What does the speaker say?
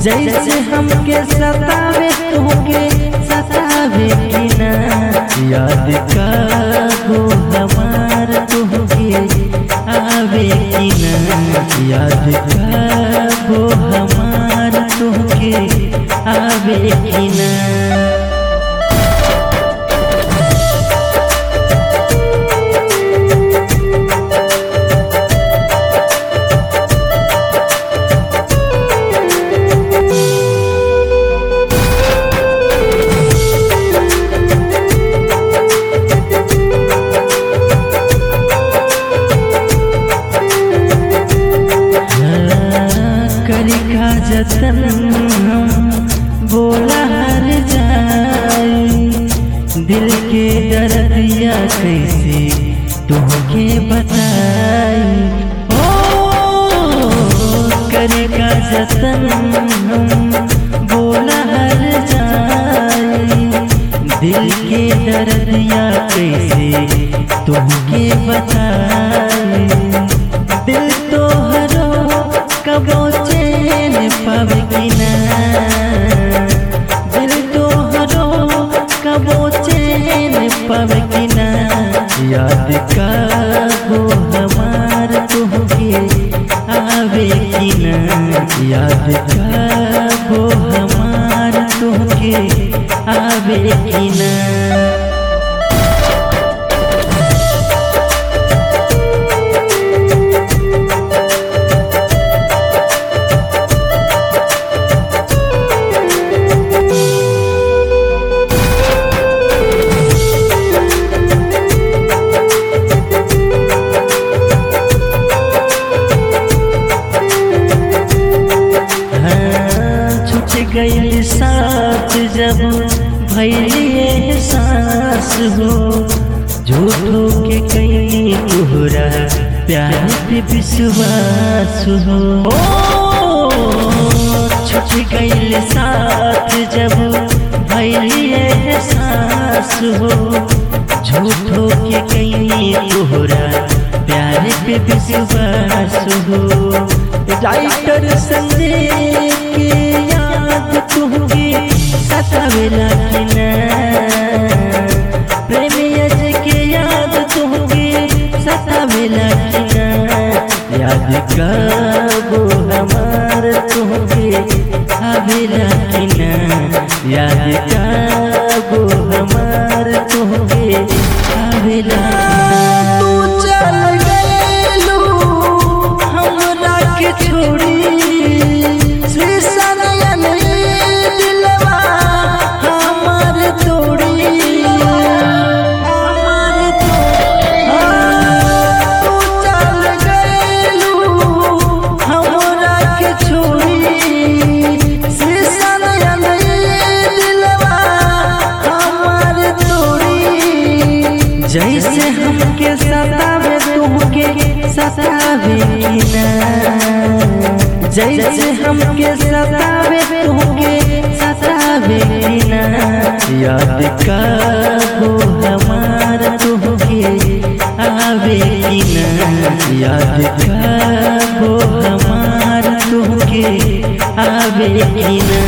जैसे हमके सतावे तुमके सतावे कि ना याद का हो हमार तुमके आवे कि ना याद का हो हमार तुमके आवे कि ना करी का जतन हम बोला हर जाई दिल के दर्दिया कैसे तुमके बताई ओ करी का जतन हम बोला हर जाई दिल के दर्दिया कैसे तुमके बताई दिल तो हरो कबो चैन पावे कि ना दिल तो हरो कबो चैन पावे कि ना याद का हो हमार तुमके आवे कि ना याद का हो हमार तुमके आवे कि ना छूट गई साथ जब भैलिए सांस हो झूठो के कई तोहरा प्यार पे विश्वास हो छूट गई साथ जब भैलिए सांस हो झूठो के कई तोहरा प्यार पे विश्वास हो राइटर संजय के याद तुमके सतावेला कि ना प्रेमी अजय के याद तुमके सतावेला कि ना याद कबो हमार तुमके आवेला कि ना याद कबो हमार तुमके आवेला तू चल गइलू हमरा के छोड़ी शीशा नयन दिलवा हमार तोड़ी हमार तोड़ी तू चल गइलू हमरा के छोड़ी शीशा नयन दिलवा हमार तोड़ी जैसे हमके सतावे तुमके सतावे कि ना जैसे हमके सतावे तुमके सतावे कि ना याद का हो हमार तुमके आवे कि ना याद का हो हमार तुमके आवे कि ना